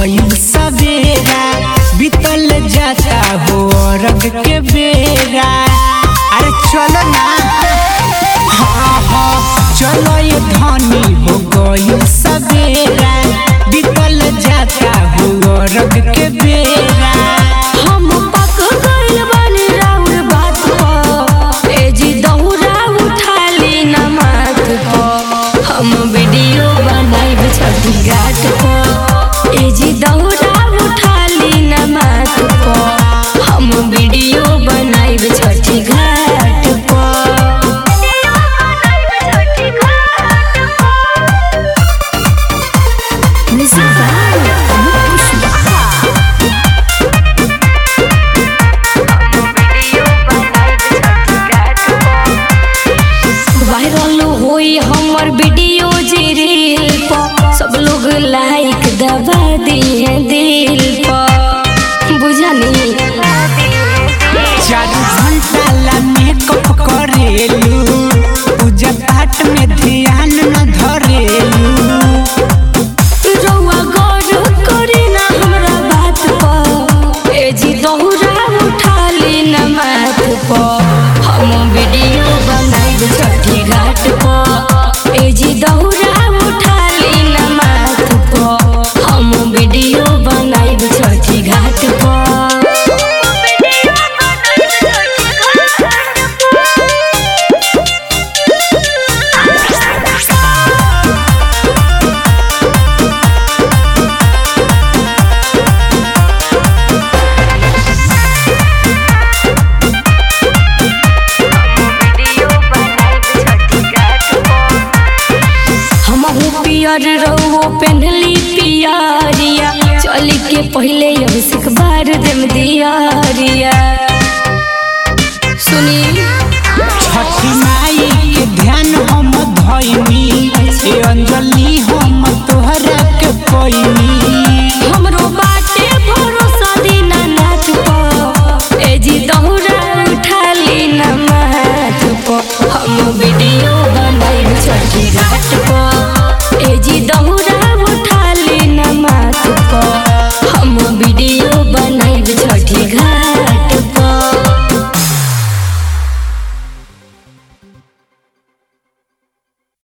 गईल सवेरा बीतल जाता हो रग के बेरा अरे चलो ना हाँ हाँ चलो ये धनी हो गईल सवेरा बीतल जाता हो रग के बेरा हम पक गइल बानी राउर बात पर ए जी दौरा उठा ली न माथ पर हम वीडियो बनाइब छठी घाट पर ए जी दौरा उठा ली न माथ पर हम वीडियो बनाइब छठी घाट पर Music by Anup Kushwaha. Viral होई हमर वीडियो जे रील पर सब लोग लाइक दबा दिए दिल पर बुझनी चार घंटा ला मेकअप करेलू पूजा पाठ में ध्यान न धरेलू रउआ गौर करे ना हमरा बात पर ए जी दोहरा उठा ली न माथ पर हम वीडियो बनाइब छठी घाट पर ए जी दोहरा उठा ली न माथ पर हम वीडियो बनाइब छठी घाट हमहू पियर रहो पेन्हली पियरिया चल के पहले अभिषेक बार देम दियारिया सुनी छठी माई के ध्यान हम धइनी ए अंजलि हम तोहरा के पैनी